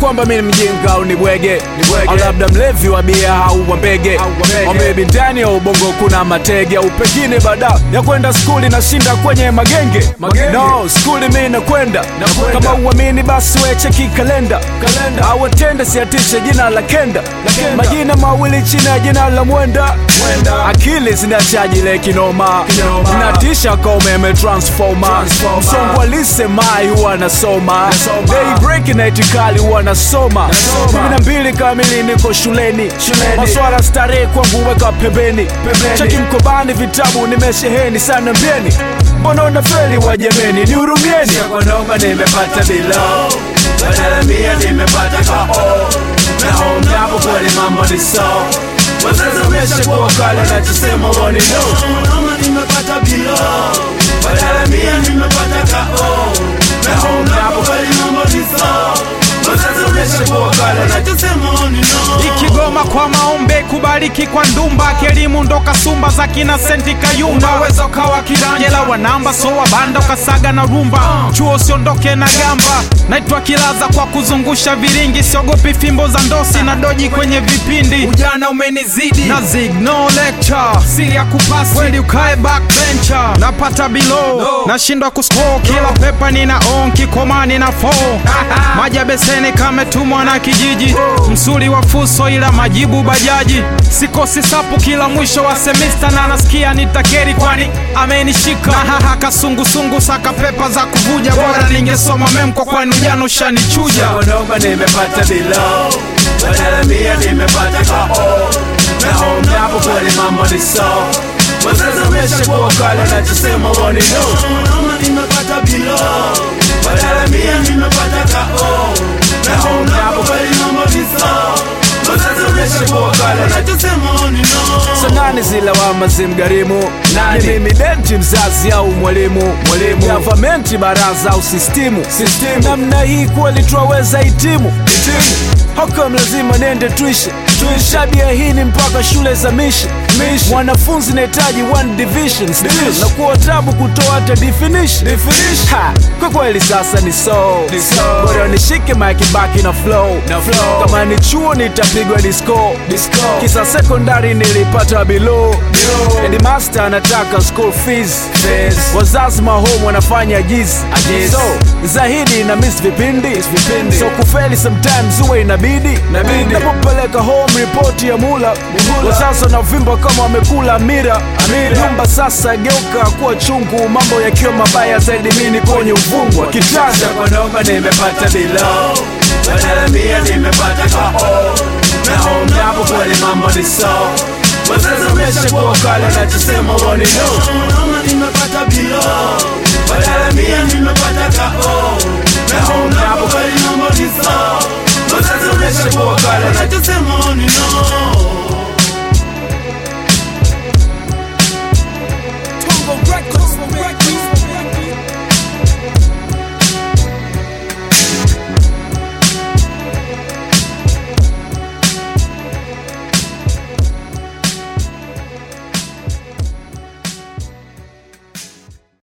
kwamba mi ni mjinga au ni bwege bwege. au labda mlevi wa bia au wa mbege Au wa mbege. au maybe ndani ya ubongo kuna matege au pengine baada ya kwenda skuli nashinda kwenye magenge, Magenge. no skuli mi nakwenda Nakwenda. kama uamini basi wecheki kalenda Kalenda. au atende siatishe jina la kenda Kenda. majina mawili chini ya jina la mwenda Mwenda. akili zinachaji le kinoma Kinoma. zinatisha ka umeme transformer Transformer. msongo alisemai huwa nasoma Nasoma. daybreak na itikali huwa nasoma Nasoma. kumi na mbili kamili niko shuleni Shuleni. maswala starehe kwangu weka pembeni Pembeni. cheki mkobani vitabu nimesheheni sana mbieni mbona unafeli wajemeni nihurumieni Kondoka nimepata bilo badala mia nimepata kao na home hapo kweli mambo ni so wazazi wameshakuwa kale nachosema woni no Kondoka nimepata bilo badala mia nimepata kao na home hapo kweli mambo ni so wazazi wameshakuwa kale nachosema woni no ikigoma kwa maombe kubariki kwa ndumba kielimu ndo kasumba za kina senti kayumba unaweza ukawa kirangela wa namba so wa banda ukasaga na rumba chuo usiondoke na gamba naitwa kilaza kwa kuzungusha viringi siogopi fimbo za ndosi na doji kwenye vipindi ujana umenizidi na zig no lecture siri ya kupasi kweli ukae backbencher napata bilo nashindwa kuscore kila pepa nina on kikomani na fo maji ya beseni kametumwa na kijiji msuli wa fuso ila majibu bajaji sikosi sapu kila mwisho wa semista na nasikia nitakeri kwani amenishika na haha kasungusungu saka pepa za kuvuja bora ningesoma memko kwani ujana ushanichuja Kondoka nimepata bilo badala mia nimepata kao na home hapo kweli mambo ni so wazazi wameshakuwa kale nachosema woni no Kondoka nimepata bilo badala mia nimepata kao na home hapo kweli mambo ni so wazazi wameshakuwa kale nachosema woni no so nani zilawama zimgharimu Nani? ni mimi denti mzazi au mwalimu Mwalimu. gavamenti baraza au sistimu Sistimu. namna hii kweli twaweza hitimu hokam lazima nende tuishi shabia hii ni mpaka shule za mishi mwanafunzi nahitaji one division still Division. na kuwa tabu kutoa hata definition Definition. Ha, kwa kweli sasa ni so Ni so. bora nishike mike baki na flow Na flow. kama ni chuo nitapigwa disco Disco. kisa sekondari nilipata below Below. headmaster anataka school fees Fees. wazazi mahome wanafanya jizi Ajizi. so zahidi na miss vipindi vipindi. so kufeli sometimes huwa inabidi Inabidi. napopeleka home report ya mula wazazi wanavimba kama wamekula amira Amira. nyumba sasa geuka kuwa chungu mambo yakiwa mabaya zaidi mini kwenye uvungu wa kitanda Kondoka nimepata bilo badala mia nimepata kao na home hapo kweli mambo ni so wazazi wameshakuwa kale nachosema woni no Kondoka nimepata bilo badala mia nimepata kao